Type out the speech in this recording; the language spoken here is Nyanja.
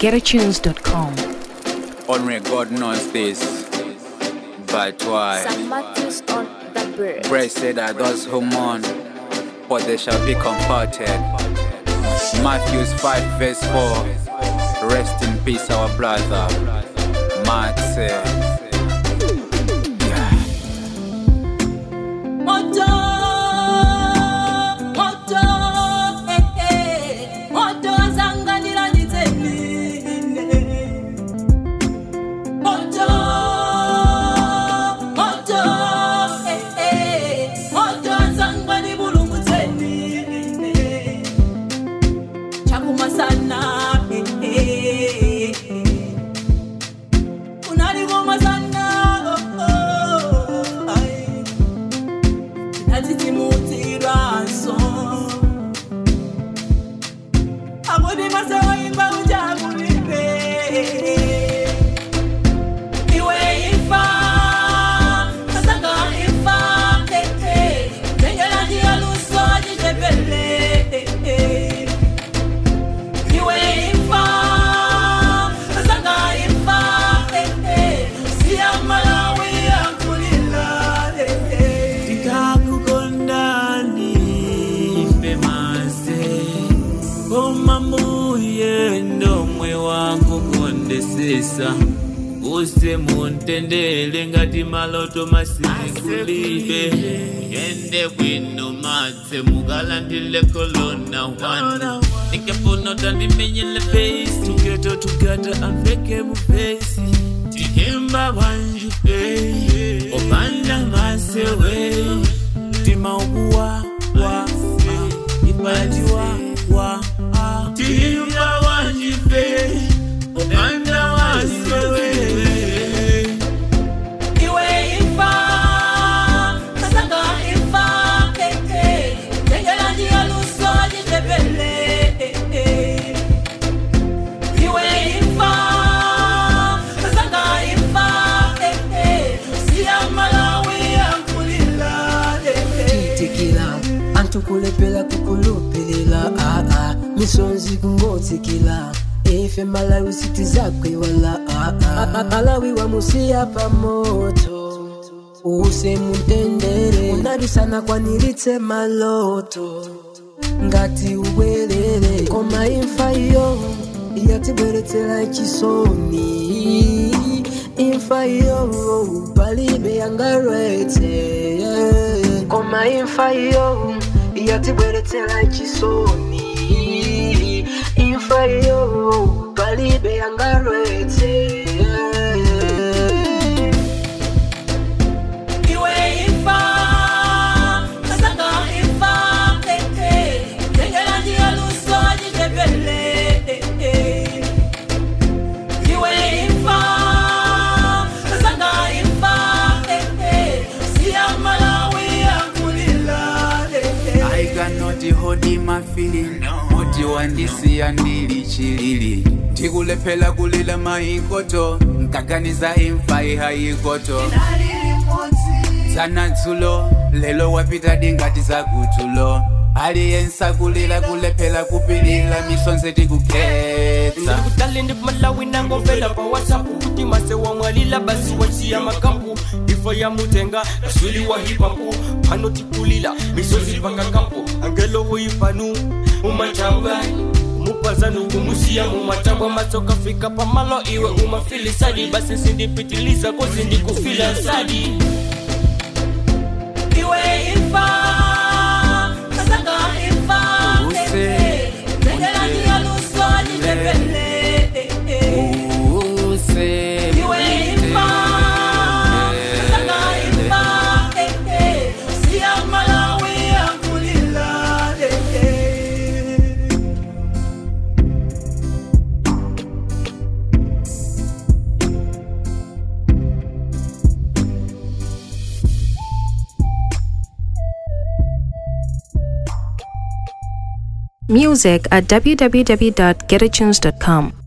www.getatunes.com. Only God knows this. But why? St. Matthew's on the bird. Blessed are those who mourn, for they shall be comforted. Matthew 5, verse 4. Rest in peace, our brother. Matt said. Moto, moto, eh, eh, moto azanganira nitsemine. Moto, moto, eh, eh, moto azangani bulungutsemine. Chakumasana, eh, eh, unalikumasana, oh, oh, ay natitsimutiraso akuti masewaimba uchakulipe iwe ifa masanga ifa tengelaniyaluso chitepele iwe ifa masanga ifa siyamalawi akulila ndikakukondani femase koma mbuye ndomwe wakukondesesa use muntendele ngati maloto masikulibe yende bwino madze mukalandile kolona wana nikefuna tandimenyele face tugeto tugata amveke mufesi tikemba banjipe opanda masewe tima ukuwa wa ipalati wa wa timba banjipe opanda masewe iwe ifa kasanga ifa tengela njia luso jitepele iwe ifa kasanga ifa siya malawi ankulila tikila antu kulepela kukulupilila aa misonzi kungotsikila ife malawi siti zakwe wala aa malawi wamusiya pamoto use muntendere unadusana kwanilitse maloto ngati ubwerere koma imfa iyo yatibweretsera chisoni imfa iyo palibe yangaretse koma imfa iyo yatibweretsera chisoni imfa iyo palibe yangaretse iwe ifa kasanga ifa tengela njia luso jitepele iwe ifa kasanga ifa siya malawi ankulila I cannot hold my feeling Moti wandisiya ndili chilili tikulephela kulila maikoto nkaganiza imfa ihaikoto zanadzulo lelo wapita dingati zakutulo aliyensa kulila kulephela kupilila misonzi tikukhetsa ndikutale ndi malawi nangomvela pa whatsapp kuti mase wamwalila basi wasiya makampu ifa ya mutenga kaswili wa hipapu pano tikulila misozi paka kampu angelo woyipanu umachamba mupazanu kumusiya mumatambwa matsoka fika pamalo iwe umafilisadi basi sindipitiliza kozi ndikufila sadi iwe ifa kasanga ifa Use, tengela njia luso jitepele use iwe ifa kasanga ifa siya malawi ankulila Music at www.getatunes.com.